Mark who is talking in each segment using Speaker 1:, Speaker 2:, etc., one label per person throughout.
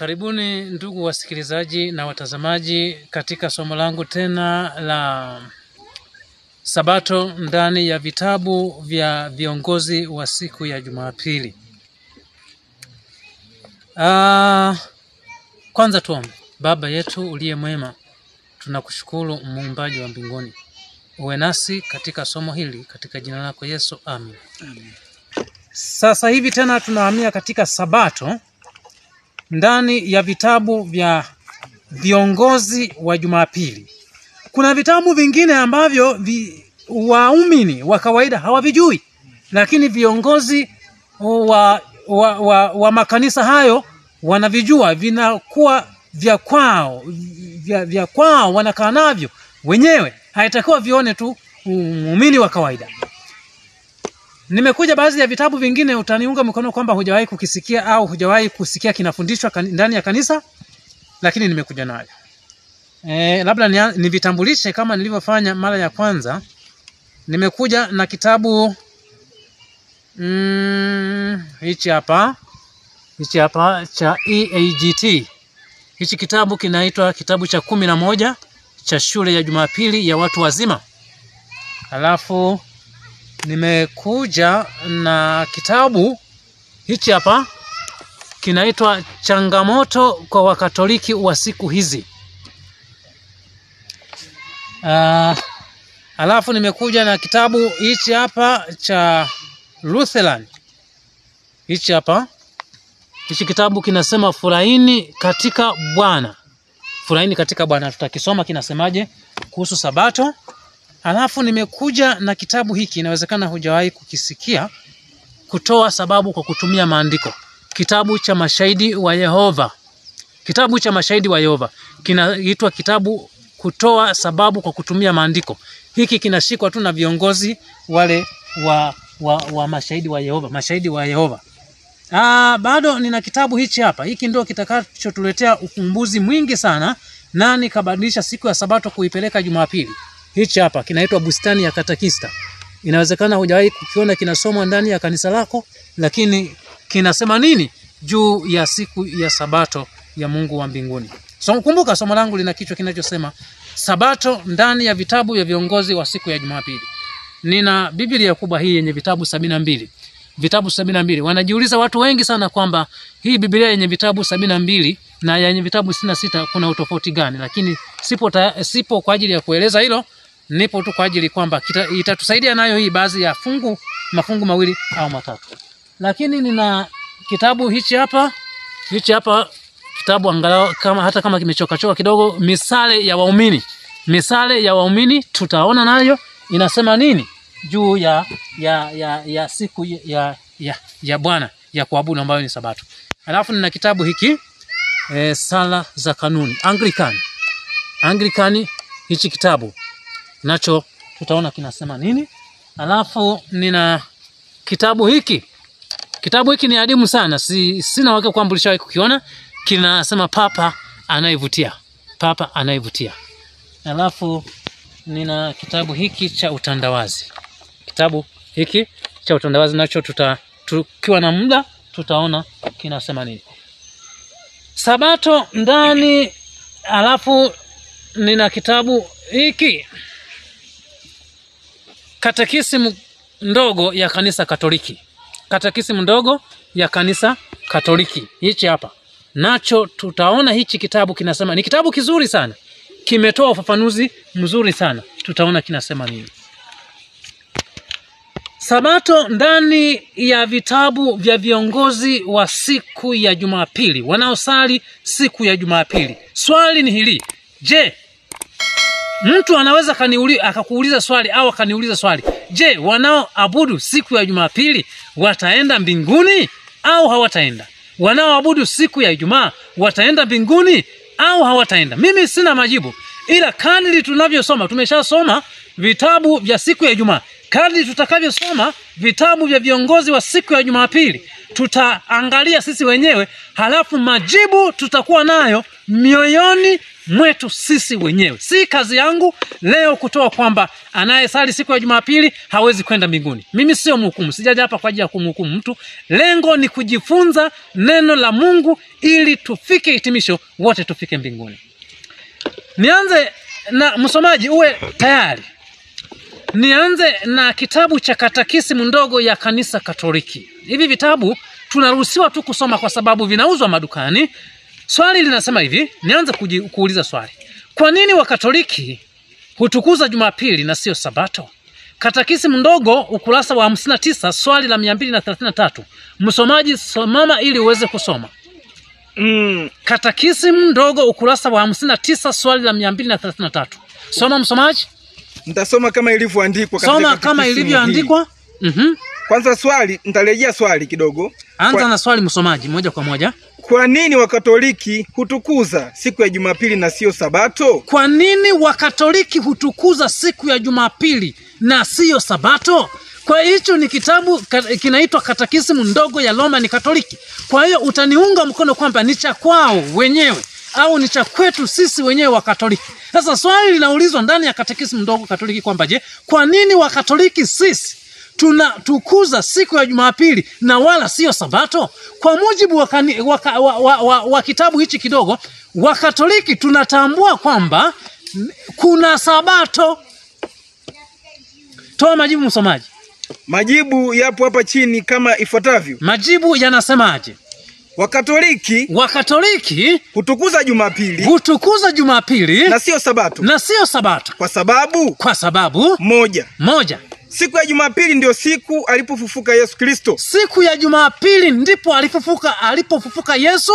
Speaker 1: Karibuni ndugu wasikilizaji na watazamaji katika somo langu tena la Sabato ndani ya vitabu vya viongozi wa siku ya Jumapili. Ah, kwanza tuombe. Baba yetu uliye mwema, tunakushukuru muumbaji wa mbinguni, uwe nasi katika somo hili katika jina lako Yesu, amen. Sasa hivi tena tunahamia katika Sabato ndani ya vitabu vya viongozi wa Jumapili. Kuna vitabu vingine ambavyo vi, waumini wa kawaida hawavijui, lakini viongozi wa, wa, wa, wa makanisa hayo wanavijua, vinakuwa vya kwao, vya, vya kwao, wanakaa navyo wenyewe, haitakiwa vione tu muumini wa kawaida. Nimekuja baadhi ya vitabu vingine, utaniunga mkono kwamba hujawahi kukisikia au hujawahi kusikia kinafundishwa kan, ndani ya kanisa, lakini nimekuja nayo. E, labda ni, nivitambulishe kama nilivyofanya mara ya kwanza. Nimekuja na kitabu mm, hichi hapa hichi hapa cha EAGT. Hichi kitabu kinaitwa kitabu cha kumi na moja cha shule ya Jumapili ya watu wazima. Halafu nimekuja na kitabu hichi hapa kinaitwa changamoto kwa wakatoliki wa siku hizi. Uh, alafu nimekuja na kitabu hichi hapa cha Lutheran. Hichi hapa hichi kitabu kinasema furahini katika Bwana, furahini katika Bwana. Tutakisoma kinasemaje kuhusu Sabato. Alafu nimekuja na kitabu hiki, inawezekana hujawahi kukisikia, kutoa sababu kwa kutumia maandiko, kitabu cha mashahidi wa Yehova. Kitabu cha mashahidi wa Yehova kinaitwa kitabu kutoa sababu kwa kutumia maandiko. Hiki kinashikwa tu na viongozi wale wa, wa, wa mashahidi wa Yehova, mashahidi wa Yehova. Aa, bado nina kitabu hichi hapa. Hiki ndio kitakachotuletea ukumbuzi mwingi sana, nani kabadilisha siku ya Sabato kuipeleka Jumapili. Hichi hapa kinaitwa Bustani ya Katekista. Inawezekana hujawahi kukiona kinasomwa ndani ya kanisa lako, lakini kinasema nini juu ya siku ya Sabato ya Mungu wa mbinguni. So, kumbuka somo langu lina kichwa kinachosema Sabato ndani ya vitabu vya viongozi wa siku ya Jumapili. Nina Biblia kubwa hii yenye vitabu sabini na mbili vitabu sabini na mbili. Wanajiuliza watu wengi sana kwamba hii Biblia yenye vitabu sabini na mbili na yenye vitabu sitini na sita kuna utofauti gani? Lakini sipo, ta, sipo kwa ajili ya kueleza hilo, nipo tu kwa ajili kwamba itatusaidia nayo hii baadhi ya fungu mafungu mawili au matatu. Lakini nina kitabu hichi hapa hichi hapa kitabu angalau kama hata kama kimechoka choka kidogo, misale ya waumini, misale ya waumini tutaona nayo inasema nini juu ya ya ya, ya siku ya ya, ya Bwana ya kuabudu ambayo ni Sabato. Alafu nina kitabu hiki e, sala za kanuni Anglican Anglican, hichi kitabu nacho tutaona kinasema nini. Alafu nina kitabu hiki kitabu hiki ni adimu sana, si, sina wake kwamba ulishawahi kukiona. Kinasema papa anayevutia, papa anayevutia. Alafu nina kitabu hiki cha utandawazi kitabu hiki cha utandawazi nacho tuta, tukiwa na muda tutaona kinasema nini Sabato ndani. Alafu nina kitabu hiki katekisimu ndogo ya kanisa Katoliki, katekisimu ndogo ya kanisa Katoliki, hichi hapa nacho tutaona. Hichi kitabu kinasema, ni kitabu kizuri sana, kimetoa ufafanuzi mzuri sana, tutaona kinasema nini. Sabato ndani ya vitabu vya viongozi wa siku ya Jumapili wanaosali siku ya Jumapili. Swali ni hili, je, mtu anaweza kaniuli, akakuuliza swali au akaniuliza swali, je, wanaoabudu siku ya Jumapili wataenda mbinguni au hawataenda? Wanaoabudu siku ya Ijumaa wataenda mbinguni au hawataenda? Mimi sina majibu, ila kadri tunavyosoma, tumeshasoma vitabu vya siku ya Ijumaa kadri tutakavyosoma vitabu vya viongozi wa siku ya Jumapili tutaangalia sisi wenyewe, halafu majibu tutakuwa nayo mioyoni mwetu sisi wenyewe. Si kazi yangu leo kutoa kwamba anayesali siku ya Jumapili hawezi kwenda mbinguni. Mimi sio mhukumu, sijaja hapa kwa ajili ya kumhukumu mtu. Lengo ni kujifunza neno la Mungu ili tufike hitimisho, wote tufike mbinguni. Nianze na msomaji, uwe tayari. Nianze na kitabu cha katakisimu ndogo ya kanisa Katoliki. Hivi vitabu tunaruhusiwa tu kusoma kwa sababu vinauzwa madukani. Swali linasema hivi, nianze kuji, kuuliza swali. Kwa nini Wakatoliki hutukuza Jumapili na sio Sabato? Katakisimu ndogo ukurasa wa 59 swali la 233. Msomaji somama ili uweze kusoma.
Speaker 2: Mm,
Speaker 1: Katakisimu ndogo ukurasa wa 59 swali la 233. Soma msomaji.
Speaker 2: nitasoma kama ilivyoandikwa katika
Speaker 1: Soma
Speaker 2: katekisimu
Speaker 1: kama
Speaker 2: hii.
Speaker 1: ilivyoandikwa. Mhm.
Speaker 2: Kwanza swali, nitarejea swali kidogo.
Speaker 1: Anza
Speaker 2: Kwa,
Speaker 1: na swali msomaji moja kwa moja.
Speaker 2: kwa nini Wakatoliki hutukuza siku ya Jumapili na sio Sabato?
Speaker 1: Kwa nini Wakatoliki hutukuza siku ya Jumapili na siyo Sabato? Kwa hicho ni kitabu ka- kinaitwa Katekisimu ndogo ya Roman Katoliki. Kwa hiyo utaniunga mkono kwamba ni cha kwao wenyewe au ni cha kwetu sisi wenyewe wa Katoliki. Sasa swali linaulizwa ndani ya Katekisimu ndogo Katoliki kwamba je, kwa nini Wakatoliki sisi tunatukuza siku ya Jumapili na wala sio Sabato? Kwa mujibu wa, kani, wa, wa, wa, wa, wa kitabu hichi kidogo, Wakatoliki tunatambua kwamba n- kuna Sabato. Toa majibu msomaji.
Speaker 2: Majibu yapo hapa chini kama ifuatavyo.
Speaker 1: Majibu yanasemaje?
Speaker 2: Wakatoliki
Speaker 1: Wakatoliki
Speaker 2: hutukuza Jumapili
Speaker 1: hutukuza Jumapili
Speaker 2: na sio Sabato
Speaker 1: na sio Sabato
Speaker 2: kwa sababu
Speaker 1: kwa sababu
Speaker 2: moja,
Speaker 1: moja,
Speaker 2: siku ya Jumapili ndio siku alipofufuka Yesu Kristo.
Speaker 1: siku ya Jumapili ndipo alipofufuka alipofufuka Yesu.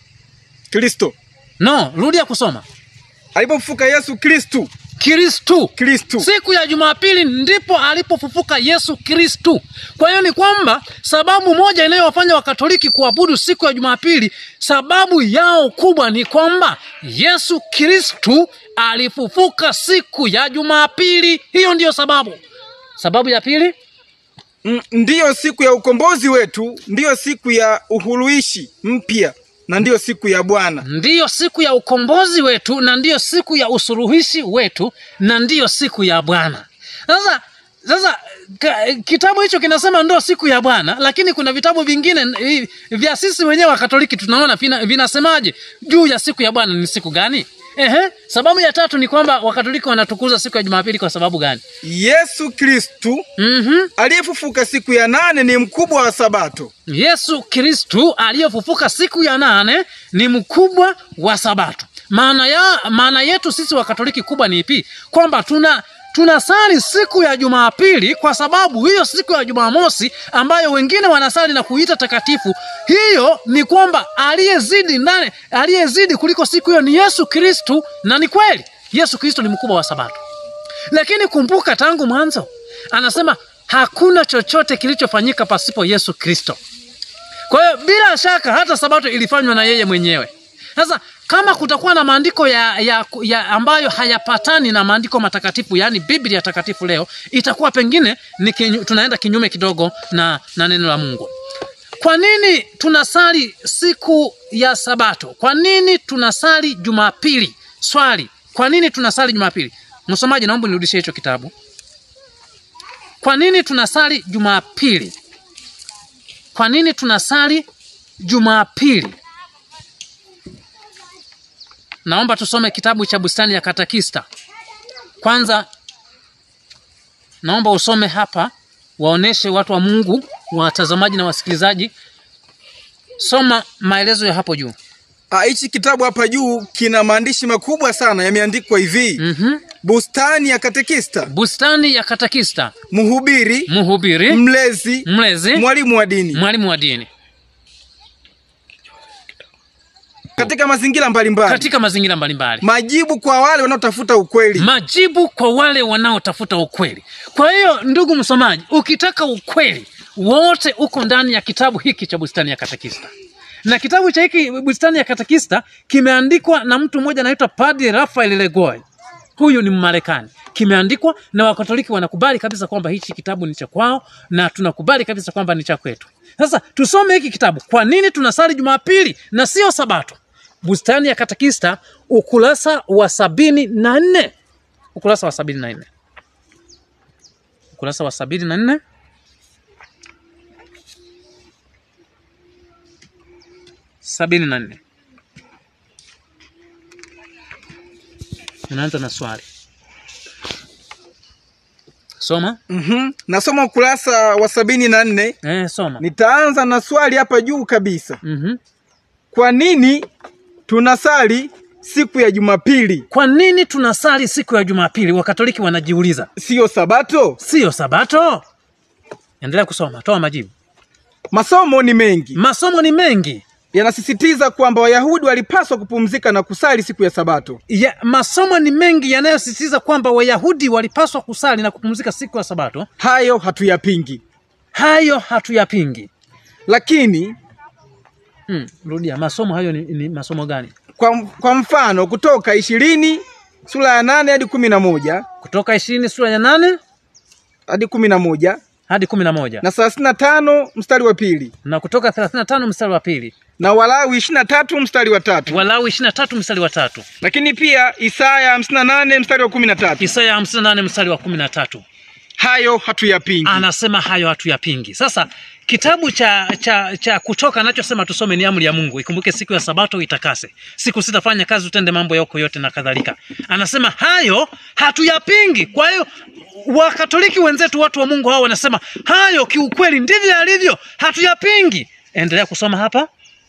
Speaker 2: Kristo
Speaker 1: No, rudia kusoma.
Speaker 2: alipofufuka Yesu Kristo,
Speaker 1: Kristu.
Speaker 2: Kristo
Speaker 1: Siku ya Jumapili ndipo alipofufuka Yesu Kristu. Kwa hiyo ni kwamba sababu moja inayowafanya Wakatoliki kuabudu siku ya Jumapili, sababu yao kubwa ni kwamba Yesu Kristu alifufuka siku ya Jumapili. Hiyo ndiyo sababu. Sababu ya pili,
Speaker 2: Mm, ndiyo siku ya ukombozi wetu, ndiyo siku ya uhuruishi mpya na ndiyo siku ya Bwana.
Speaker 1: ndiyo siku ya ukombozi wetu na ndiyo siku ya usuluhishi wetu na ndiyo siku ya Bwana. Sasa sasa ka, kitabu hicho kinasema ndo siku ya Bwana, lakini kuna vitabu vingine eh, vya sisi wenyewe wa Katoliki tunaona vina, vinasemaje juu ya siku ya Bwana ni siku gani? Ehe, sababu ya tatu ni kwamba Wakatoliki wanatukuza siku ya Jumapili kwa sababu gani?
Speaker 2: Yesu Kristu
Speaker 1: Mhm.
Speaker 2: aliyefufuka siku ya nane ni mkubwa wa Sabato.
Speaker 1: Yesu Kristu aliyefufuka siku ya nane ni mkubwa wa Sabato. Maana ya maana yetu sisi wa Katoliki kubwa ni ipi? Kwamba tuna tunasali siku ya Jumapili kwa sababu hiyo siku ya Jumamosi ambayo wengine wanasali na kuita takatifu, hiyo ni kwamba aliyezidi ndani aliyezidi kuliko siku hiyo ni Yesu Kristu, na ni kweli Yesu Kristu ni mkubwa wa Sabato. Lakini kumbuka, tangu mwanzo anasema hakuna chochote kilichofanyika pasipo Yesu Kristo. Kwa hiyo bila shaka hata sabato ilifanywa na yeye mwenyewe. Sasa kama kutakuwa na maandiko ya, ya, ya ambayo hayapatani na maandiko matakatifu, yaani Biblia takatifu leo, itakuwa pengine ni kinyu, tunaenda kinyume kidogo na, na neno la Mungu. Kwa nini tunasali siku ya Sabato? Kwa nini tunasali Jumapili? Swali, kwa nini tunasali Jumapili? Msomaji, naomba nirudishie hicho kitabu. Kwa nini tunasali Jumapili? Kwa nini tunasali Jumapili? Naomba tusome kitabu cha Bustani ya Katekista. Kwanza naomba usome hapa, waoneshe watu wa Mungu, watazamaji na wasikilizaji. Soma maelezo ya hapo juu.
Speaker 2: Ah, Hichi kitabu hapa juu kina maandishi makubwa sana, yameandikwa hivi:
Speaker 1: Mhm.
Speaker 2: Bustani ya Katekista,
Speaker 1: Bustani ya Katekista,
Speaker 2: mhubiri,
Speaker 1: mhubiri,
Speaker 2: mlezi,
Speaker 1: mlezi,
Speaker 2: mwalimu wa dini
Speaker 1: mwalimu wa dini
Speaker 2: katika mazingira mbalimbali,
Speaker 1: katika mazingira mbalimbali.
Speaker 2: majibu kwa wale wanaotafuta ukweli.
Speaker 1: majibu kwa wale wanaotafuta ukweli. Kwa hiyo ndugu msomaji, ukitaka ukweli wote uko ndani ya kitabu hiki cha Bustani ya Katekista, na kitabu cha hiki Bustani ya Katekista kimeandikwa na mtu mmoja anaitwa Padre Rafael Legoy. Huyu ni Mmarekani. Kimeandikwa na Wakatoliki wanakubali kabisa kwamba hichi kitabu ni cha kwao, na tunakubali kabisa kwamba ni cha kwetu. Sasa tusome hiki kitabu. Kwa nini tunasali Jumapili na sio Sabato? bustani ya katekista ukurasa wa sabini na nne ukurasa wa sabini na nne ukurasa wa sabini na nne sabini na nne unaanza na swali soma
Speaker 2: mm Nasoma ukurasa wa sabini na nne.
Speaker 1: eh, soma
Speaker 2: Nitaanza na swali hapa juu kabisa.
Speaker 1: mm
Speaker 2: Kwa nini tunasali siku ya Jumapili
Speaker 1: kwa nini tunasali siku ya jumapili wakatoliki wanajiuliza
Speaker 2: siyo Sabato?
Speaker 1: siyo sabato endelea kusoma toa majibu
Speaker 2: Masomo ni mengi
Speaker 1: masomo ni mengi
Speaker 2: yanasisitiza kwamba Wayahudi walipaswa kupumzika na kusali siku ya Sabato.
Speaker 1: ya, masomo ni mengi yanayosisitiza kwamba wayahudi walipaswa kusali na kupumzika siku ya sabato
Speaker 2: Hayo hatuyapingi,
Speaker 1: hayo hatuyapingi
Speaker 2: lakini
Speaker 1: hmm, rudia masomo hayo ni, ni masomo gani
Speaker 2: kwa, kwa mfano kutoka ishirini sura ya nane hadi kumi na moja
Speaker 1: kutoka ishirini sura ya nane
Speaker 2: hadi kumi na moja
Speaker 1: hadi kumi na moja
Speaker 2: na thelathini na tano mstari wa pili
Speaker 1: na kutoka thelathini na tano mstari wa pili
Speaker 2: na Walawi ishirini na tatu mstari wa tatu
Speaker 1: Walawi ishirini na tatu mstari wa tatu
Speaker 2: lakini pia Isaya hamsini na nane mstari wa kumi na tatu
Speaker 1: Isaya hamsini na nane mstari wa kumi na tatu
Speaker 2: Hayo hatuyapingi.
Speaker 1: anasema hayo hatuyapingi. Sasa kitabu cha cha cha Kutoka anachosema tusome ni amri ya Mungu, ikumbuke siku ya Sabato itakase, siku sitafanya kazi, utende mambo yako yote na kadhalika. Anasema hayo hatuyapingi. Kwa hiyo Wakatoliki wenzetu, watu wa Mungu hao wanasema hayo kiukweli ndivyo alivyo, hatuyapingi. Endelea kusoma hapa.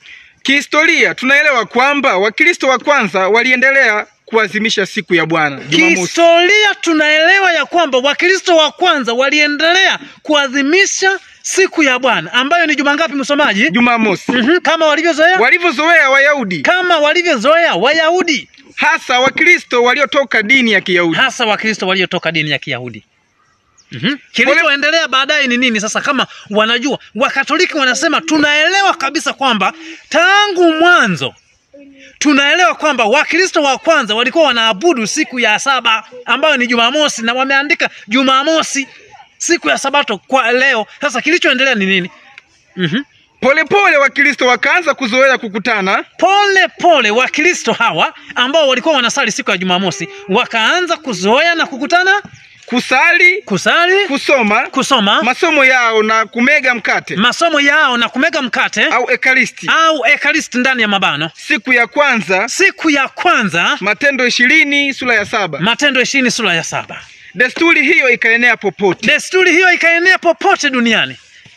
Speaker 2: Kihistoria tunaelewa kwamba Wakristo wa kwanza waliendelea kuadhimisha siku ya Bwana Jumamosi.
Speaker 1: Kihistoria tunaelewa ya kwamba Wakristo wa kwanza waliendelea kuadhimisha siku ya Bwana ambayo ni juma ngapi, msomaji?
Speaker 2: Jumamosi
Speaker 1: Mhm, kama walivyozoea
Speaker 2: walivyozoea Wayahudi,
Speaker 1: kama walivyozoea Wayahudi,
Speaker 2: hasa Wakristo waliotoka dini ya Kiyahudi.
Speaker 1: hasa Wakristo waliotoka dini ya Kiyahudi. Mhm. Kilichoendelea baadaye ni nini sasa? Kama wanajua Wakatoliki wanasema tunaelewa kabisa kwamba tangu mwanzo tunaelewa kwamba Wakristo wa kwanza walikuwa wanaabudu siku ya saba ambayo ni Jumamosi, na wameandika Jumamosi siku ya Sabato kwa leo. Sasa kilichoendelea ni nini? Mhm.
Speaker 2: Polepole Wakristo wakaanza kuzoea kukutana
Speaker 1: Pole pole Wakristo hawa ambao walikuwa wanasali siku ya Jumamosi wakaanza kuzoea na kukutana,
Speaker 2: kusali,
Speaker 1: kusali,
Speaker 2: kusoma
Speaker 1: kusoma
Speaker 2: masomo yao na kumega mkate
Speaker 1: masomo yao na kumega mkate
Speaker 2: au ekaristi.
Speaker 1: au ekaristi ndani ya mabano.
Speaker 2: Siku ya kwanza
Speaker 1: Siku ya kwanza,
Speaker 2: Matendo ishirini sura ya saba.
Speaker 1: Matendo ishirini sura ya saba.
Speaker 2: Desturi hiyo ikaenea popote,
Speaker 1: Desturi hiyo ikaenea popote duniani.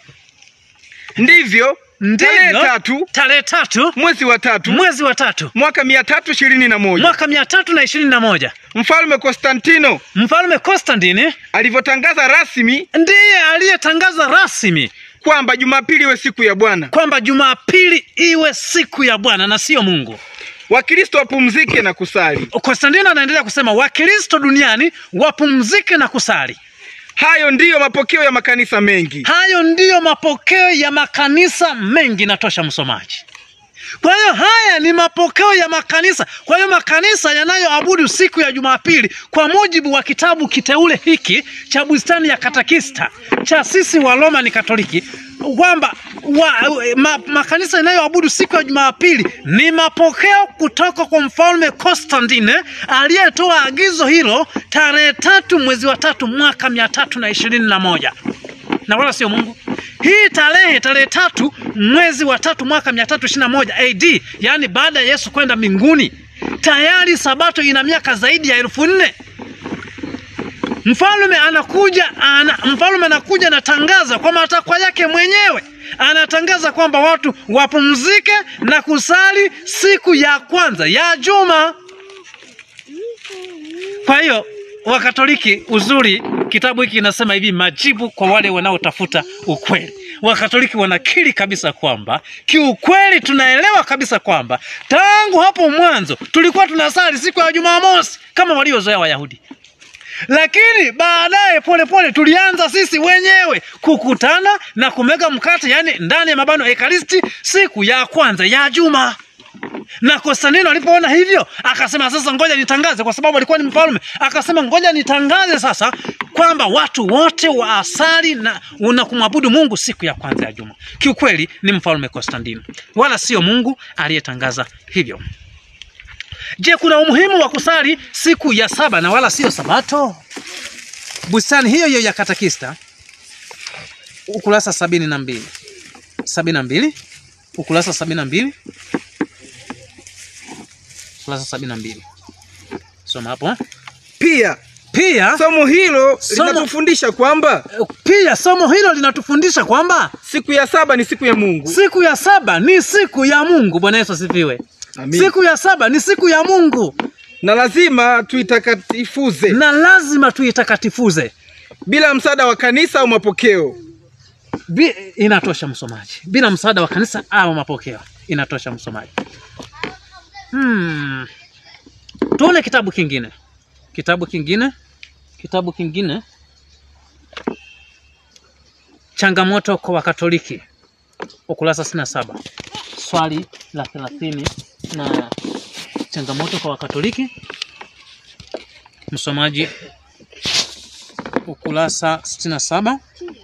Speaker 2: ndivyo tarehe
Speaker 1: Ndivyo
Speaker 2: tatu
Speaker 1: tarehe tatu
Speaker 2: mwezi wa tatu
Speaker 1: mwezi wa tatu
Speaker 2: mwaka mia tatu ishirini na moja
Speaker 1: mwaka mia tatu na ishirini na moja
Speaker 2: mfalme Konstantino
Speaker 1: mfalme Konstantini
Speaker 2: alivyotangaza rasmi
Speaker 1: ndiye aliyetangaza rasmi
Speaker 2: kwamba Jumapili iwe siku ya Bwana,
Speaker 1: kwamba Jumapili iwe siku ya Bwana na sio Mungu.
Speaker 2: Wakristo wapumzike na kusali.
Speaker 1: Konstantino anaendelea kusema Wakristo duniani wapumzike na kusali.
Speaker 2: Hayo ndiyo mapokeo ya makanisa mengi.
Speaker 1: Hayo ndiyo mapokeo ya makanisa mengi. Natosha msomaji. Kwa hiyo haya ni mapokeo ya makanisa. Kwa hiyo makanisa yanayoabudu siku ya Jumapili kwa mujibu wa kitabu kiteule hiki cha Bustani ya Katekista cha sisi wa Roma Katoliki kwamba wa, ma, makanisa yanayoabudu siku ya Jumapili ni mapokeo kutoka kwa mfalme Konstantine aliyetoa agizo hilo tarehe tatu mwezi wa tatu mwaka mia tatu na ishirini na moja na wala sio Mungu. Hii tarehe tarehe tatu mwezi wa tatu mwaka mia tatu ishirini na moja AD, yaani baada ya Yesu kwenda mbinguni, tayari sabato ina miaka zaidi ya elfu nne. Mfalme anakuja ana, mfalme anakuja anatangaza kwa matakwa yake mwenyewe, anatangaza kwamba watu wapumzike na kusali siku ya kwanza ya juma. Kwa hiyo Wakatoliki, uzuri kitabu hiki kinasema hivi, majibu kwa wale wanaotafuta ukweli. Wakatoliki wanakiri kabisa kwamba kiukweli, tunaelewa kabisa kwamba tangu hapo mwanzo tulikuwa tunasali siku ya Jumamosi kama waliozoea Wayahudi, lakini baadaye polepole tulianza sisi wenyewe kukutana na kumega mkate, yaani ndani ya mabano ekaristi, siku ya kwanza ya juma na Konstantino alipoona hivyo akasema, sasa ngoja nitangaze, kwa sababu alikuwa ni mfalme. Akasema ngoja nitangaze sasa kwamba watu wote waasali na, na kumwabudu Mungu siku ya kwanza ya juma. Kiukweli ni mfalme Konstantino, wala sio Mungu aliyetangaza hivyo. Je, kuna umuhimu wa kusali siku ya saba na wala sio Sabato? Bustani hiyo hiyo ya Katekista, ukurasa sabini na mbili sabini na mbili ukurasa sabini na mbili ukurasa sabini na mbili soma hapo eh.
Speaker 2: Pia
Speaker 1: Pia
Speaker 2: somo hilo
Speaker 1: Somo-
Speaker 2: linatufundisha kwamba
Speaker 1: pia somo hilo linatufundisha kwamba
Speaker 2: siku ya saba ni siku ya Mungu.
Speaker 1: siku ya saba ni siku ya Mungu. Bwana Yesu asifiwe.
Speaker 2: Amin.
Speaker 1: Siku ya saba ni siku ya Mungu
Speaker 2: Na lazima tuitakatifuze
Speaker 1: na lazima tuitakatifuze.
Speaker 2: bila msaada wa kanisa au mapokeo.
Speaker 1: Bi, inatosha msomaji, bila msaada wa kanisa au mapokeo, inatosha msomaji. Hmm. Tuone kitabu kingine, kitabu kingine, kitabu kingine, changamoto kwa Wakatoliki, ukurasa sitini na saba swali la thelathini na changamoto kwa Wakatoliki, msomaji, ukurasa sitini na saba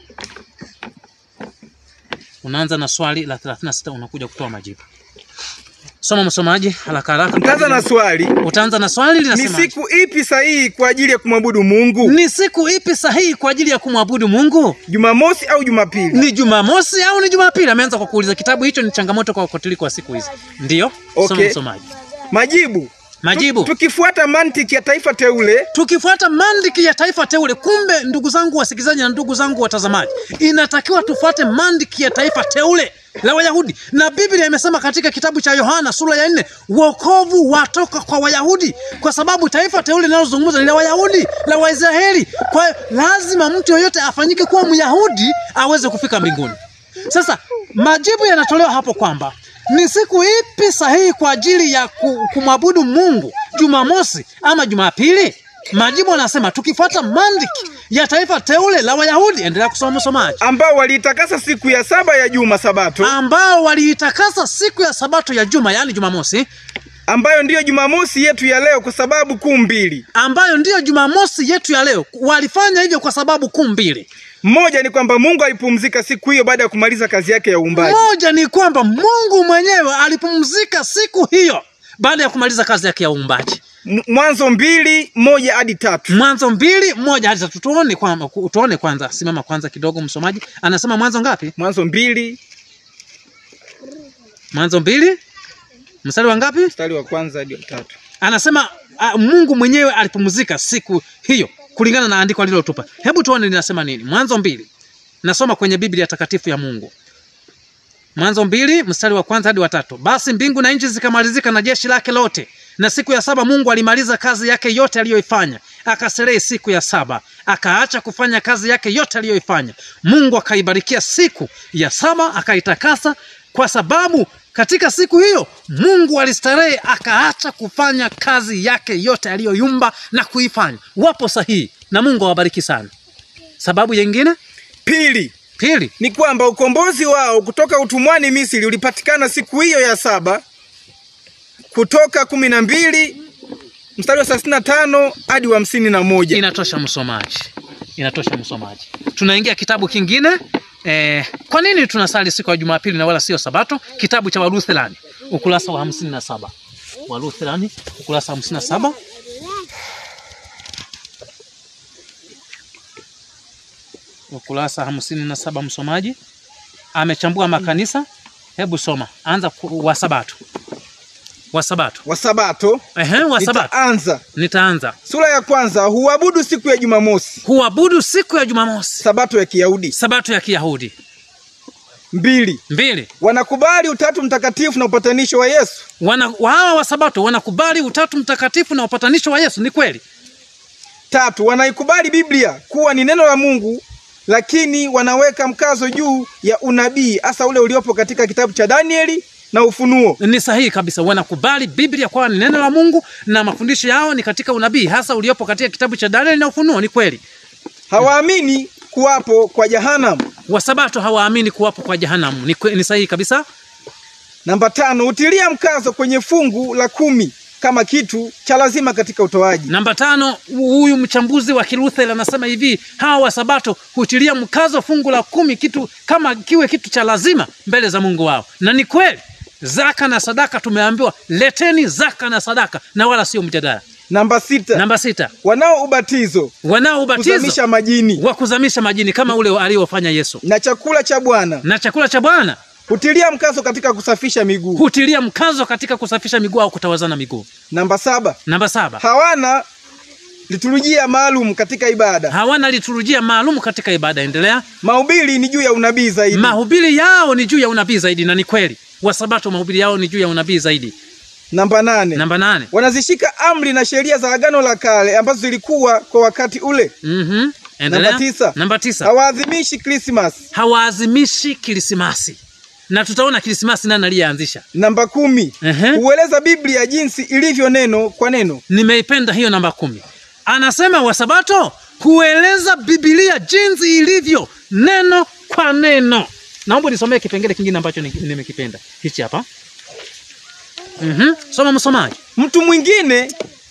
Speaker 1: unaanza na swali la 36 unakuja kutoa majibu. Soma msomaji, haraka haraka.
Speaker 2: Nitaanza na swali,
Speaker 1: Utaanza na swali
Speaker 2: ni
Speaker 1: linasema
Speaker 2: siku ipi sahihi kwa ajili ya kumwabudu Mungu?
Speaker 1: ni siku ipi sahihi kwa ajili ya kumwabudu Mungu?
Speaker 2: Jumamosi au Jumapili?
Speaker 1: Ni Jumamosi au ni Jumapili? Ameanza kwa kuuliza. Kitabu hicho ni changamoto kwa Wakatoliki wa siku hizi. Ndiyo, soma
Speaker 2: Okay.
Speaker 1: msomaji.
Speaker 2: Majibu,
Speaker 1: Majibu.
Speaker 2: tukifuata mantiki ya taifa teule
Speaker 1: Tukifuata mandiki ya taifa teule, kumbe ndugu zangu wasikilizaji na ndugu zangu watazamaji, inatakiwa tufuate mandiki ya taifa teule la Wayahudi, na Biblia imesema katika kitabu cha Yohana sura ya nne, wokovu watoka kwa Wayahudi, kwa sababu taifa teule linalozungumza ni la Wayahudi, la Waisraeli. Kwa hiyo lazima mtu yoyote afanyike kuwa Myahudi aweze kufika mbinguni. Sasa majibu yanatolewa hapo kwamba ni siku ipi sahihi kwa ajili ya ku- kumwabudu Mungu, Jumamosi ama Jumapili? Majibu anasema tukifuata mandiki ya taifa teule la Wayahudi. Endelea kusoma msomaji,
Speaker 2: ambao waliitakasa siku ya saba ya juma Sabato,
Speaker 1: ambao waliitakasa siku ya Sabato ya juma, yaani Jumamosi,
Speaker 2: ambayo ndiyo Jumamosi yetu ya leo kwa sababu kuu mbili.
Speaker 1: ambayo ndiyo Jumamosi yetu ya leo. Walifanya hivyo kwa sababu kuu mbili.
Speaker 2: Mmoja ni kwamba Mungu alipumzika siku hiyo baada ya kumaliza kazi yake ya uumbaji.
Speaker 1: Moja ni kwamba Mungu mwenyewe alipumzika siku hiyo baada ya kumaliza kazi yake ya uumbaji.
Speaker 2: M- Mwanzo mbili moja hadi tatu.
Speaker 1: Mwanzo mbili moja hadi tatu. Tuone kwamba tuone kwanza, simama kwanza kidogo, msomaji anasema Mwanzo ngapi?
Speaker 2: Mwanzo mbili
Speaker 1: Mwanzo mbili mstari wa ngapi?
Speaker 2: mstari wa kwanza hadi wa tatu.
Speaker 1: Anasema a, Mungu mwenyewe alipumzika siku hiyo kulingana na andiko alilotupa. Hebu tuone linasema nini. Mwanzo mbili, nasoma kwenye Biblia takatifu ya Mungu. Mwanzo mbili mstari wa kwanza hadi wa tatu. Basi mbingu na nchi zikamalizika na jeshi lake lote, na siku ya saba Mungu alimaliza kazi yake yote aliyoifanya, akastarehe siku ya saba, akaacha kufanya kazi yake yote aliyoifanya. Mungu akaibarikia siku ya saba, akaitakasa, kwa sababu katika siku hiyo Mungu alistarehe, akaacha kufanya kazi yake yote aliyoyumba na kuifanya. Wapo sahihi, na Mungu awabariki sana. Sababu nyingine
Speaker 2: Pili
Speaker 1: pili,
Speaker 2: ni kwamba ukombozi wao kutoka utumwani Misri ulipatikana siku hiyo ya saba, Kutoka kumi na mbili mstari wa thelathini na tano hadi wa hamsini na moja.
Speaker 1: inatosha msomaji, inatosha msomaji. Tunaingia kitabu kingine. Eh, kwa nini tunasali siku ya Jumapili na wala sio Sabato? Kitabu cha Waruthelani ukurasa wa hamsini na saba Waruthelani ukurasa wa hamsini na saba ukurasa hamsini na saba Msomaji amechambua makanisa. Hebu soma, anza ku- wa Sabato, wa Sabato.
Speaker 2: wa Sabato.
Speaker 1: Ehe, wa Sabato.
Speaker 2: Nitaanza
Speaker 1: Nitaanza
Speaker 2: sura ya kwanza. Huabudu siku ya Jumamosi,
Speaker 1: huabudu siku ya Jumamosi,
Speaker 2: Sabato ya Kiyahudi.
Speaker 1: Sabato ya Kiyahudi.
Speaker 2: Mbili,
Speaker 1: Mbili,
Speaker 2: wanakubali utatu mtakatifu na upatanisho wa Yesu.
Speaker 1: wana hawa wa Sabato wanakubali utatu mtakatifu na upatanisho wa Yesu. Ni kweli.
Speaker 2: Tatu, wanaikubali Biblia kuwa ni neno la Mungu, lakini wanaweka mkazo juu ya unabii, hasa ule uliopo katika kitabu cha Danieli na Ufunuo.
Speaker 1: Ni sahihi kabisa, wanakubali Biblia kwa ni neno la Mungu na mafundisho yao ni katika unabii, hasa uliopo katika kitabu cha Danieli na Ufunuo. Ni kweli.
Speaker 2: Hawaamini kuwapo kwa jahanamu.
Speaker 1: Wasabato hawaamini kuwapo kwa jehanamu. Ni, kwe- ni sahihi kabisa.
Speaker 2: Namba tano, hutilia mkazo kwenye fungu la kumi kama kitu cha lazima katika utoaji.
Speaker 1: Namba tano, huyu mchambuzi wa Kilutheri anasema hivi, hawa wasabato hutilia mkazo fungu la kumi kitu kama kiwe kitu cha lazima mbele za Mungu wao, na ni kweli. zaka na sadaka tumeambiwa leteni zaka na sadaka na wala sio mjadala
Speaker 2: Namba sita,
Speaker 1: namba sita
Speaker 2: wanao ubatizo
Speaker 1: wanao ubatizo
Speaker 2: kuzamisha majini
Speaker 1: wa kuzamisha majini kama ule aliofanya yesu
Speaker 2: na chakula cha Bwana
Speaker 1: na chakula cha bwana
Speaker 2: hutilia mkazo katika kusafisha miguu.
Speaker 1: hutilia mkazo katika kusafisha miguu au kutawazana miguu
Speaker 2: Namba saba,
Speaker 1: namba saba
Speaker 2: hawana liturujia maalum katika ibada.
Speaker 1: hawana liturujia maalum katika ibada endelea
Speaker 2: Mahubiri ni juu ya unabii zaidi.
Speaker 1: mahubiri yao ni juu ya unabii zaidi na ni kweli wasabato mahubiri yao ni juu ya unabii zaidi
Speaker 2: Namba nane,
Speaker 1: namba nane
Speaker 2: wanazishika amri na sheria za Agano la Kale ambazo zilikuwa kwa wakati ule.
Speaker 1: Mhm. endelea
Speaker 2: Namba tisa.
Speaker 1: namba tisa
Speaker 2: Hawaadhimishi Krismas.
Speaker 1: hawaazimishi krismasi na tutaona krismasi nani aliyeanzisha
Speaker 2: Namba kumi,
Speaker 1: Ehe.
Speaker 2: hueleza Biblia jinsi ilivyo neno kwa neno.
Speaker 1: nimeipenda hiyo namba kumi anasema wasabato hueleza bibilia jinsi ilivyo neno kwa neno naomba nisomee kipengele kingine ambacho ni- nimekipenda hichi hapa mm soma msomaji
Speaker 2: Mtu mwingine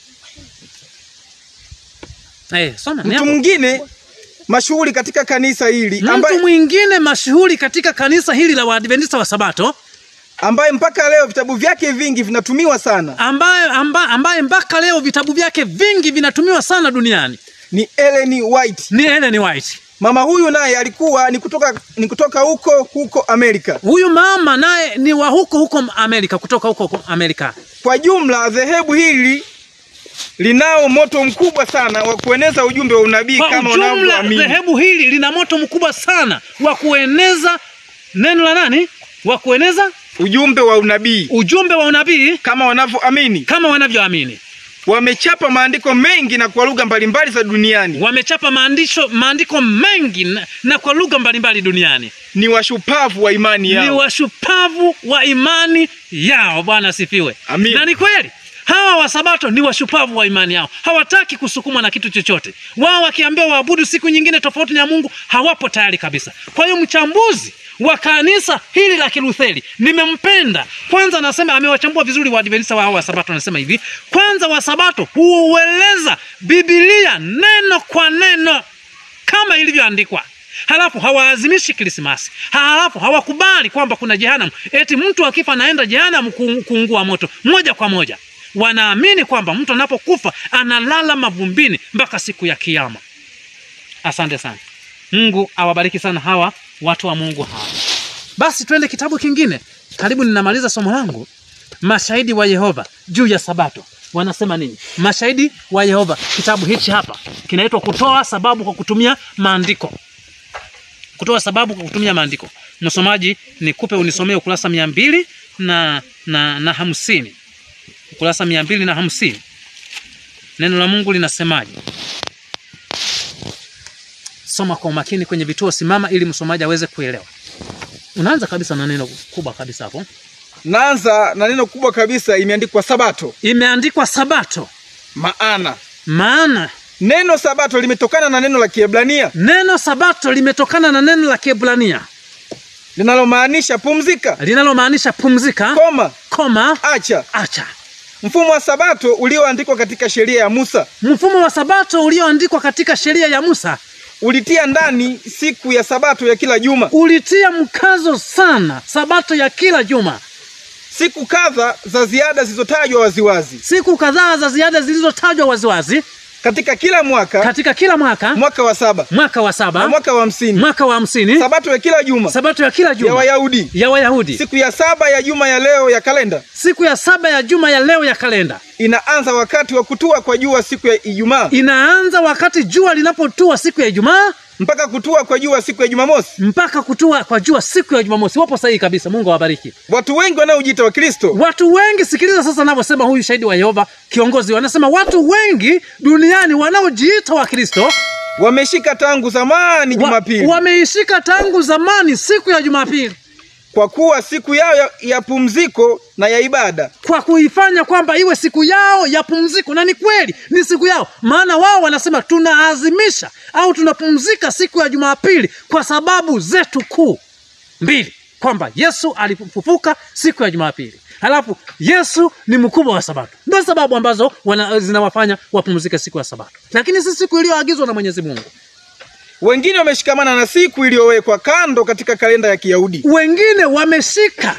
Speaker 1: eh, soma ni
Speaker 2: mtu
Speaker 1: hapo.
Speaker 2: mwingine mashuhuri katika kanisa hili
Speaker 1: mtu
Speaker 2: ambaye,
Speaker 1: mwingine mashuhuri katika kanisa hili la waadventista wa sabato
Speaker 2: ambaye mpaka leo vitabu vyake vingi vinatumiwa sana
Speaker 1: ambaye, amba, ambaye mpaka leo vitabu vyake vingi vinatumiwa sana duniani
Speaker 2: ni Ellen White.
Speaker 1: ni Ellen White.
Speaker 2: Mama huyu naye alikuwa ni kutoka ni kutoka huko huko Amerika.
Speaker 1: Huyu mama naye ni wa huko huko Amerika, kutoka huko huko Amerika.
Speaker 2: Kwa jumla dhehebu hili linao moto mkubwa sana wa kueneza ujumbe wa unabii
Speaker 1: Kwa
Speaker 2: kama
Speaker 1: ujumla,
Speaker 2: unavyoamini.
Speaker 1: dhehebu hili lina moto mkubwa sana wa kueneza neno la nani, wa kueneza
Speaker 2: Ujumbe wa unabii
Speaker 1: ujumbe wa unabii
Speaker 2: kama wanavyoamini.
Speaker 1: kama wanavyoamini.
Speaker 2: Wamechapa maandiko mengi na kwa lugha mbalimbali za duniani.
Speaker 1: Wamechapa maandisho maandiko mengi na, na kwa lugha mbalimbali duniani.
Speaker 2: Ni washupavu wa imani
Speaker 1: Ni
Speaker 2: yao.
Speaker 1: washupavu wa imani yao. Bwana asifiwe.
Speaker 2: Amin.
Speaker 1: Na ni kweli hawa wasabato ni washupavu wa imani yao, hawataki kusukumwa na kitu chochote. Wao wakiambiwa waabudu siku nyingine tofauti na Mungu hawapo tayari kabisa. Kwa hiyo mchambuzi wa kanisa hili la Kilutheri nimempenda. Kwanza anasema amewachambua vizuri Waadventista wa hawa Wasabato, anasema hivi: kwanza, Wasabato huueleza Biblia neno kwa neno kama ilivyoandikwa. Halafu hawaazimishi Krismasi, halafu hawakubali kwamba kuna jehanamu, eti mtu akifa anaenda jehanamu ku- kuungua moto moja kwa moja. Wanaamini kwamba mtu anapokufa analala mavumbini mpaka siku ya Kiyama. Asante sana, Mungu awabariki sana hawa watu wa Mungu hawa. Basi twende kitabu kingine, karibu ninamaliza somo langu. Mashahidi wa Yehova juu ya Sabato wanasema nini? Mashahidi wa Yehova, kitabu hichi hapa kinaitwa kutoa sababu kwa kutumia maandiko. Kutoa sababu kwa kutumia maandiko. Msomaji, nikupe unisomee ukurasa mia mbili na, na, na hamsini ukurasa mia mbili na hamsini Neno la Mungu linasemaje? Soma kwa umakini kwenye vituo, simama ili msomaji aweze kuelewa. Unaanza kabisa na neno kubwa kabisa hapo,
Speaker 2: Naanza na neno kubwa kabisa, imeandikwa Sabato.
Speaker 1: imeandikwa Sabato.
Speaker 2: Maana
Speaker 1: Maana
Speaker 2: neno Sabato limetokana na neno la Kiebrania
Speaker 1: neno Sabato limetokana na neno la Kiebrania
Speaker 2: linalomaanisha pumzika,
Speaker 1: linalomaanisha pumzika,
Speaker 2: koma,
Speaker 1: koma,
Speaker 2: acha.
Speaker 1: acha.
Speaker 2: Mfumo wa Sabato ulioandikwa katika sheria ya Musa
Speaker 1: Mfumo wa Sabato ulioandikwa katika sheria ya Musa
Speaker 2: ulitia ndani siku ya Sabato ya kila juma.
Speaker 1: ulitia mkazo sana Sabato ya kila juma,
Speaker 2: Siku kadha za ziada zilizotajwa waziwazi
Speaker 1: siku kadhaa za ziada zilizotajwa waziwazi
Speaker 2: katika kila mwaka,
Speaker 1: katika kila mwaka,
Speaker 2: mwaka wa saba
Speaker 1: mwaka wa
Speaker 2: na
Speaker 1: saba,
Speaker 2: mwaka wa hamsini,
Speaker 1: mwaka wa hamsini,
Speaker 2: Sabato ya kila juma
Speaker 1: Sabato ya kila
Speaker 2: ya
Speaker 1: juma
Speaker 2: Wayahudi,
Speaker 1: ya Wayahudi,
Speaker 2: siku ya saba ya juma ya leo ya kalenda
Speaker 1: siku ya saba ya juma ya leo ya kalenda
Speaker 2: inaanza wakati wa kutua kwa jua siku ya Ijumaa
Speaker 1: inaanza wakati jua linapotua siku ya Ijumaa
Speaker 2: mpaka kutua kwa jua siku ya Jumamosi.
Speaker 1: mpaka kutua kwa jua siku ya Jumamosi. Wapo sahihi kabisa, Mungu awabariki.
Speaker 2: Watu wengi wanaojiita Wakristo
Speaker 1: Watu wengi, sikiliza sasa anavyosema huyu shahidi wa Yehova kiongozi, wanasema watu wengi duniani wanaojiita Wakristo
Speaker 2: wameshika tangu zamani
Speaker 1: wa,
Speaker 2: Jumapili
Speaker 1: wameishika tangu zamani siku ya Jumapili
Speaker 2: kwa kuwa siku yao ya, ya pumziko na ya ibada.
Speaker 1: kwa kuifanya kwamba iwe siku yao ya pumziko, na ni kweli ni siku yao, maana wao wanasema tunaazimisha au tunapumzika siku ya Jumapili kwa sababu zetu kuu mbili, kwamba Yesu alifufuka siku ya Jumapili, halafu Yesu ni mkubwa wa Sabato. Ndio sababu ambazo wana, zinawafanya wapumzike siku ya Sabato, lakini si siku iliyoagizwa na Mwenyezi Mungu.
Speaker 2: Wengine wameshikamana na siku iliyowekwa kando katika kalenda ya Kiyahudi.
Speaker 1: Wengine wameshika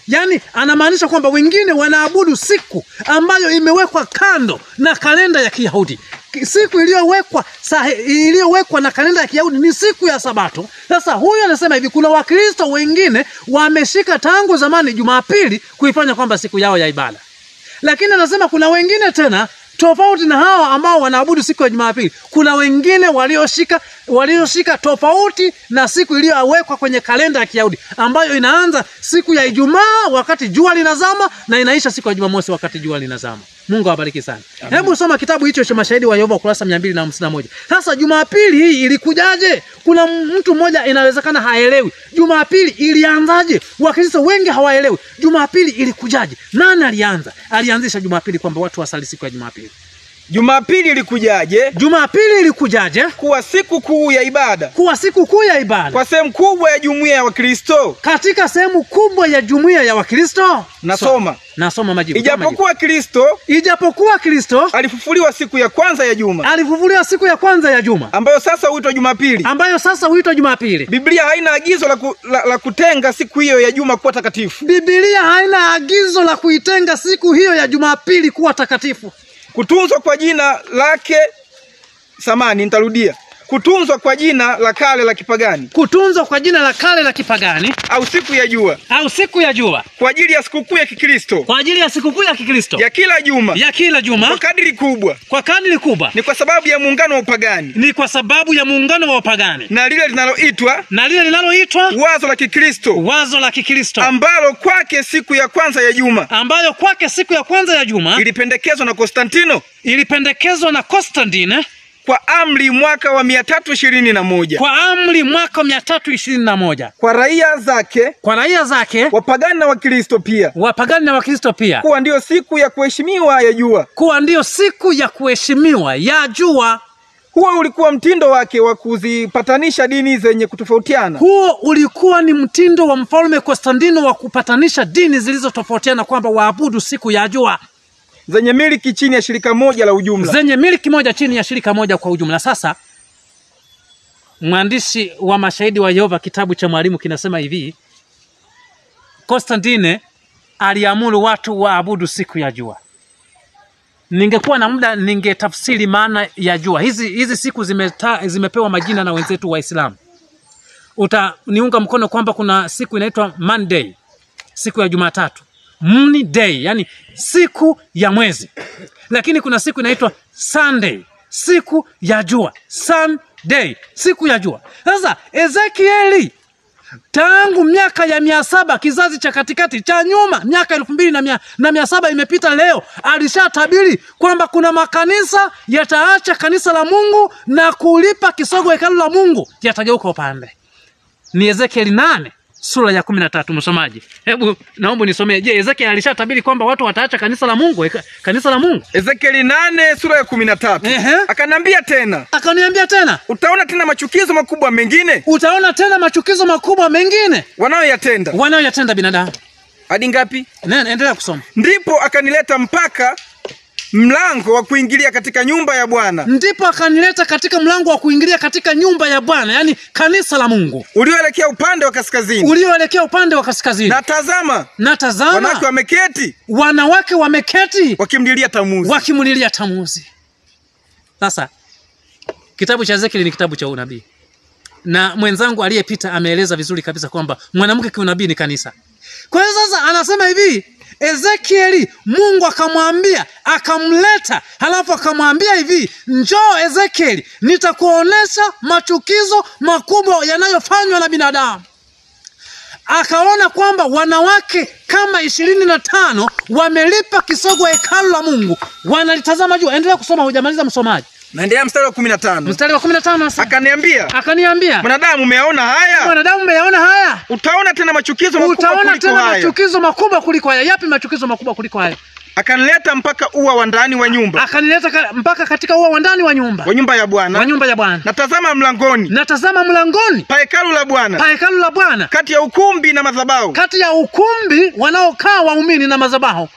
Speaker 1: yaani anamaanisha kwamba wengine wanaabudu siku ambayo imewekwa kando na kalenda ya Kiyahudi. Ki- Siku iliyowekwa sahi- iliyowekwa na kalenda ya Kiyahudi ni siku ya Sabato. Sasa huyu anasema hivi, kuna Wakristo wengine wameshika tangu zamani Jumapili kuifanya kwamba siku yao ya ibada lakini anasema kuna wengine tena tofauti na hawa ambao wanaabudu siku ya Jumapili. Kuna wengine walioshika walioshika tofauti na siku iliyowekwa kwenye kalenda ya Kiyahudi ambayo inaanza siku ya Ijumaa wakati jua linazama na inaisha siku ya Jumamosi wakati jua linazama. Mungu awabariki sana. Hebu soma kitabu hicho cha Mashahidi wa Yehova ukurasa mia mbili na hamsini na moja. Sasa Jumapili hii ilikujaje? Kuna mtu mmoja inawezekana haelewi Jumapili ilianzaje. Wakristo wengi hawaelewi Jumapili ilikujaje. Nani alianza? Alianzisha Jumapili kwamba watu wasali siku ya Jumapili.
Speaker 2: Jumapili ilikujaje
Speaker 1: Jumapili ilikujaje
Speaker 2: kuwa siku kuu ya ibada
Speaker 1: kuwa siku kuu ya ibada
Speaker 2: kwa sehemu kubwa ya jumuiya ya Wakristo?
Speaker 1: katika sehemu kubwa ya jumuiya ya Wakristo?
Speaker 2: Nasoma.
Speaker 1: Nasoma majibu. Soma majibu.
Speaker 2: Ijapokuwa Kristo
Speaker 1: Ijapokuwa Kristo
Speaker 2: alifufuliwa siku ya kwanza ya juma
Speaker 1: alifufuliwa siku ya kwanza ya juma
Speaker 2: ambayo sasa huitwa Jumapili,
Speaker 1: ambayo sasa huitwa Jumapili.
Speaker 2: Biblia haina agizo la, ku, la, la kutenga siku hiyo ya juma kuwa takatifu.
Speaker 1: Biblia haina agizo la kuitenga siku hiyo ya Jumapili kuwa takatifu.
Speaker 2: Kutunzwa kwa jina lake, samani, nitarudia, kutunzwa kwa jina la kale la kipagani
Speaker 1: Kutunzwa kwa jina la kale la kipagani
Speaker 2: au siku ya jua
Speaker 1: au siku ya jua
Speaker 2: kwa ajili ya sikukuu ya Kikristo
Speaker 1: kwa ajili ya sikukuu ya Kikristo
Speaker 2: ya kila juma
Speaker 1: ya kila
Speaker 2: kwa
Speaker 1: juma
Speaker 2: kadiri kubwa
Speaker 1: kwa kadiri kubwa
Speaker 2: ni kwa sababu ya muungano wa upagani
Speaker 1: ni kwa sababu ya muungano wa wapagani
Speaker 2: na lile linaloitwa
Speaker 1: na lile linaloitwa
Speaker 2: wazo la Kikristo
Speaker 1: wazo la Kikristo
Speaker 2: ambalo kwake siku ya kwanza ya juma
Speaker 1: ambayo kwake siku ya kwanza ya juma
Speaker 2: ilipendekezwa na Konstantino
Speaker 1: ilipendekezwa na Konstantine
Speaker 2: kwa amri mwaka wa mia tatu ishirini na moja
Speaker 1: kwa amri mwaka mia tatu ishirini na moja
Speaker 2: kwa raia zake
Speaker 1: kwa raia zake
Speaker 2: wapagani na Wakristo pia
Speaker 1: wapagani na Wakristo pia
Speaker 2: kuwa ndiyo siku ya kuheshimiwa ya jua.
Speaker 1: kuwa ndiyo siku ya kuheshimiwa ya jua.
Speaker 2: Huo ulikuwa mtindo wake wa kuzipatanisha dini zenye kutofautiana.
Speaker 1: Huo ulikuwa ni mtindo wa mfalme Konstantino wa kupatanisha dini zilizotofautiana kwamba waabudu siku ya jua
Speaker 2: zenye miliki chini ya shirika moja la ujumla.
Speaker 1: zenye miliki moja chini ya shirika moja kwa ujumla. Sasa mwandishi wa Mashahidi wa Yehova kitabu cha Mwalimu kinasema hivi, Konstantine aliamuru watu waabudu siku ya jua. Ningekuwa na muda ningetafsiri maana ya jua. Hizi hizi siku zimeta, zimepewa majina na wenzetu Waislamu. Utaniunga mkono kwamba kuna siku inaitwa Monday, siku ya Jumatatu, Moon Day, yani siku ya mwezi, lakini kuna siku inaitwa Sunday, siku ya jua, Sunday, siku ya jua. Sasa Ezekieli tangu miaka ya mia saba kizazi cha katikati cha nyuma, miaka elfu mbili na mia, na mia saba imepita leo, alishatabiri kwamba kuna makanisa yataacha kanisa la Mungu na kulipa kisogo hekalu la Mungu, yatageuka upande. Ni Ezekieli nane sura ya kumi na tatu. Msomaji, hebu naomba nisomee. Je, Ezekieli alishatabiri kwamba watu wataacha kanisa la Mungu, heka- kanisa la Mungu?
Speaker 2: Ezekieli nane sura ya kumi na tatu
Speaker 1: Ehe.
Speaker 2: akaniambia tena,
Speaker 1: Akaniambia tena,
Speaker 2: utaona tena machukizo makubwa mengine
Speaker 1: utaona tena machukizo makubwa mengine
Speaker 2: wanayoyatenda.
Speaker 1: wanayoyatenda binadamu.
Speaker 2: Hadi ngapi?
Speaker 1: Nene, endelea kusoma.
Speaker 2: Ndipo akanileta mpaka mlango wa kuingilia katika nyumba ya Bwana
Speaker 1: ndipo akanileta katika mlango wa kuingilia katika nyumba ya Bwana, yaani kanisa la Mungu
Speaker 2: ulioelekea upande wa kaskazini,
Speaker 1: ulioelekea upande wa kaskazini.
Speaker 2: na tazama,
Speaker 1: Na
Speaker 2: wanawake
Speaker 1: tazama,
Speaker 2: wameketi
Speaker 1: wanawake wameketi
Speaker 2: wakimlilia Tamuzi.
Speaker 1: wakimulilia Tamuzi. Sasa kitabu cha Ezekieli ni kitabu cha unabii, na mwenzangu aliyepita ameeleza vizuri kabisa kwamba mwanamke kiunabii ni kanisa. Kwa hiyo sasa anasema hivi Ezekieli, Mungu akamwambia akamleta, halafu akamwambia hivi, njoo Ezekieli, nitakuonesha machukizo makubwa yanayofanywa na binadamu. Akaona kwamba wanawake kama ishirini na tano wamelipa kisogo hekalu la Mungu, wanalitazama juu. Endelea kusoma, hujamaliza msomaji.
Speaker 2: Naendelea mstari wa kumi na tano
Speaker 1: Mstari wa kumi na tano nasema,
Speaker 2: akaniambia,
Speaker 1: akaniambia
Speaker 2: mwanadamu, umeyaona haya?
Speaker 1: mwanadamu, umeyaona haya?
Speaker 2: Utaona tena machukizo makubwa
Speaker 1: Utaona
Speaker 2: kuliko
Speaker 1: tena
Speaker 2: haya.
Speaker 1: machukizo makubwa kuliko haya. Yapi machukizo makubwa kuliko haya?
Speaker 2: Akanileta mpaka ua wa ndani wa nyumba
Speaker 1: Akanileta ka, mpaka katika ua wa ndani wa nyumba
Speaker 2: wa nyumba ya
Speaker 1: wa
Speaker 2: Bwana,
Speaker 1: nyumba ya Bwana,
Speaker 2: na tazama mlangoni
Speaker 1: natazama mlangoni
Speaker 2: pa hekalu la Bwana,
Speaker 1: pa hekalu la Bwana,
Speaker 2: kati ya ukumbi na madhabahu,
Speaker 1: kati ya ukumbi wanaokaa waumini na madhabahu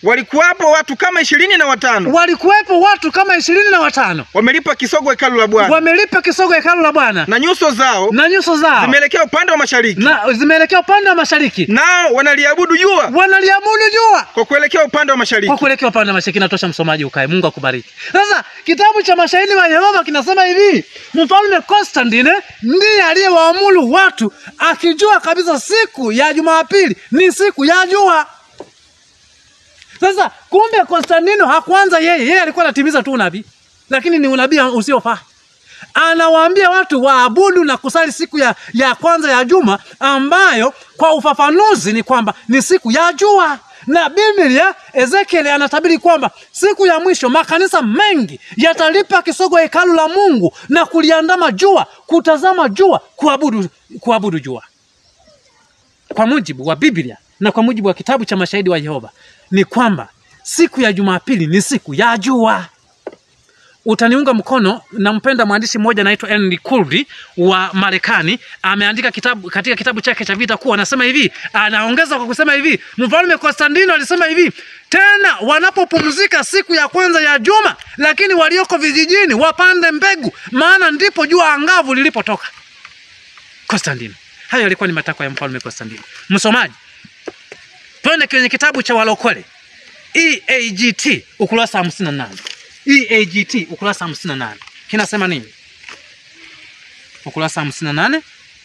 Speaker 2: walikuwapo watu kama ishirini na watano
Speaker 1: walikuwepo watu kama ishirini na watano
Speaker 2: wamelipa kisogo hekalu la Bwana,
Speaker 1: wamelipa kisogo hekalu la Bwana
Speaker 2: na nyuso zao
Speaker 1: na nyuso zao
Speaker 2: zimeelekea upande wa mashariki,
Speaker 1: na zimeelekea upande wa mashariki,
Speaker 2: nao wanaliabudu jua
Speaker 1: wanaliabudu jua
Speaker 2: kwa kuelekea upande wa mashariki.
Speaker 1: kwa kuelekea upande wa mashariki. Natosha msomaji, ukae. Mungu akubariki. Sasa kitabu cha mashahidi wa Yehova kinasema hivi, mfalme Konstantine ndiye aliyewaamuru watu akijua kabisa siku ya Jumapili ni siku ya jua. Sasa kumbe Konstantino hakuanza yeye, yeye alikuwa anatimiza tu unabii, lakini ni unabii usiofaa. Anawaambia watu waabudu na kusali siku ya, ya kwanza ya juma ambayo kwa ufafanuzi ni kwamba ni siku ya jua na Biblia Ezekiel anatabiri kwamba siku ya mwisho makanisa mengi yatalipa kisogo hekalu la Mungu na kuliandama jua, kutazama jua, kuabudu, kuabudu jua. Kwa mujibu wa Biblia na kwa mujibu wa kitabu cha mashahidi wa Yehova ni kwamba siku ya Jumapili ni siku ya jua. Utaniunga mkono. Nampenda mwandishi mmoja anaitwa Henry Kurdi wa Marekani, ameandika kitabu katika kitabu chake cha Vita Kuu, anasema hivi, anaongeza kwa kusema hivi, mfalme Konstantino alisema hivi, tena wanapopumzika siku ya kwanza ya juma, lakini walioko vijijini wapande mbegu, maana ndipo jua angavu lilipotoka. Konstantino, hayo yalikuwa ni matakwa ya mfalme Konstantino. Msomaji, twende kwenye kitabu cha Walokole EAGT ukurasa wa 58. EAGT ukurasa wa 58 kinasema nini? Ukurasa wa 58,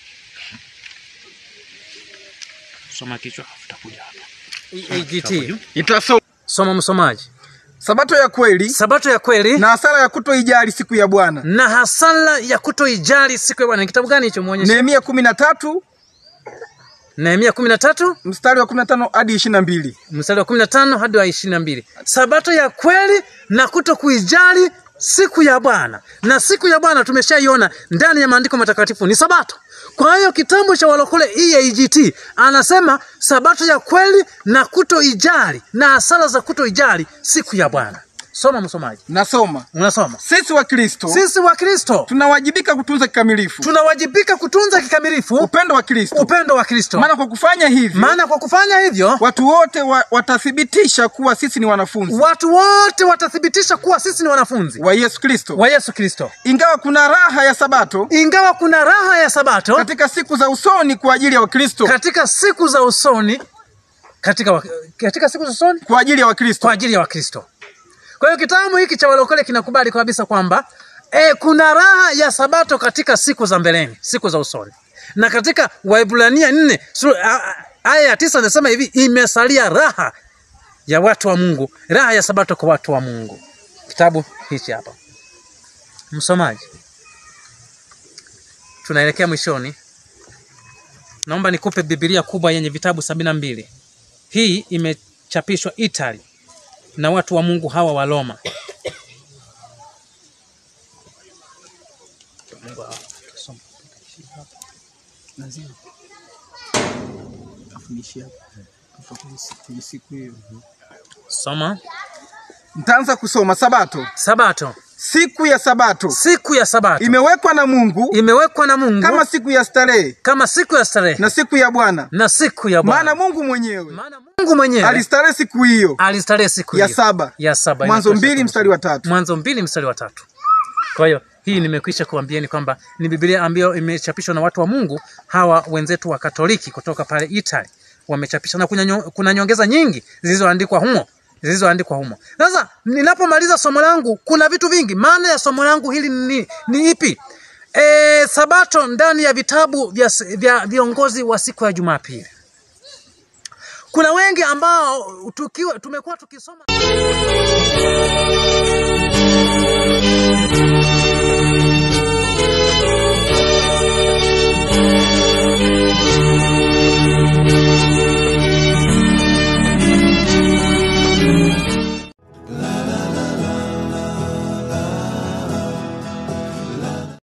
Speaker 1: soma kichwa utakuja hapa. EAGT,
Speaker 2: Itasoma
Speaker 1: soma msomaji.
Speaker 2: sabato ya kweli
Speaker 1: Sabato ya kweli
Speaker 2: na hasara ya kutoijali siku ya Bwana.
Speaker 1: na hasara ya kutoijali siku ya Bwana. Ni kitabu gani hicho? Muonyeshe.
Speaker 2: Nehemia kumi na tatu
Speaker 1: Nehemia 13
Speaker 2: mstari wa kumi na tano hadi ishirini na mbili.
Speaker 1: mstari wa 15 hadi wa 22. Sabato ya kweli na kuto kuijali siku ya Bwana. Na siku ya Bwana tumeshaiona ndani ya maandiko matakatifu ni Sabato. Kwa hiyo kitabu cha Walokole EAGT anasema sabato ya kweli na kutoijali na hasara za kutoijali siku ya Bwana. Soma msomaji,
Speaker 2: Nasoma
Speaker 1: unasoma.
Speaker 2: sisi wa Kristo
Speaker 1: Sisi wa Kristo
Speaker 2: tunawajibika kutunza kikamilifu
Speaker 1: tunawajibika kutunza kikamilifu
Speaker 2: upendo wa Kristo,
Speaker 1: upendo wa Kristo,
Speaker 2: maana kwa kufanya hivyo
Speaker 1: maana kwa kufanya hivyo
Speaker 2: watu wote wa, watathibitisha kuwa sisi ni wanafunzi
Speaker 1: watu wote watathibitisha kuwa sisi ni wanafunzi
Speaker 2: wa Yesu Kristo.
Speaker 1: wa Yesu Kristo.
Speaker 2: Ingawa kuna raha ya Sabato
Speaker 1: Ingawa kuna raha ya Sabato
Speaker 2: katika siku za usoni kwa ajili ya Wakristo,
Speaker 1: katika siku za usoni, katika, wa- katika siku za usoni
Speaker 2: kwa ajili ya Wakristo.
Speaker 1: kwa ajili ya Wakristo. Kwa hiyo kitabu hiki cha Walokole kinakubali kabisa kwamba e, kuna raha ya Sabato katika siku za mbeleni, siku za usoni, na katika Waibrania nne sura- a- a- aya ya tisa anasema hivi, imesalia raha ya watu wa Mungu, raha ya Sabato kwa watu wa Mungu. Kitabu hichi hapa, msomaji, tunaelekea mwishoni. Naomba nikupe Biblia kubwa yenye vitabu sabini na mbili. Hii imechapishwa Italy na watu wa Mungu hawa wa Roma. Soma
Speaker 2: Nitaanza kusoma. Sabato,
Speaker 1: Sabato,
Speaker 2: siku ya Sabato
Speaker 1: siku ya Sabato
Speaker 2: imewekwa na Mungu
Speaker 1: imewekwa na Mungu
Speaker 2: kama siku ya starehe
Speaker 1: kama siku ya starehe
Speaker 2: na siku ya Bwana,
Speaker 1: na siku ya
Speaker 2: maana
Speaker 1: Bwana.
Speaker 2: Mungu mwenyewe
Speaker 1: Maana Mungu mwenyewe
Speaker 2: alistarehe siku hiyo
Speaker 1: alistarehe siku
Speaker 2: ya
Speaker 1: hiyo.
Speaker 2: saba.
Speaker 1: ya saba.
Speaker 2: Mwanzo
Speaker 1: inatosha
Speaker 2: mbili
Speaker 1: kwa
Speaker 2: mstari wa tatu.
Speaker 1: Mwanzo mbili mstari wa tatu. Kwa hiyo hii nimekwisha kuambieni kwamba ni Biblia ambayo imechapishwa na watu wa Mungu hawa wenzetu wa Katoliki kutoka pale Italy wamechapisha, na kuna, nyo, kuna nyongeza nyingi zilizoandikwa humo zilizoandikwa humo. Sasa ninapomaliza somo langu kuna vitu vingi. Maana ya somo langu hili ni, ni ipi? E, Sabato ndani ya vitabu vya, vya viongozi wa siku ya Jumapili. Kuna wengi ambao tukiwa tumekuwa tukisoma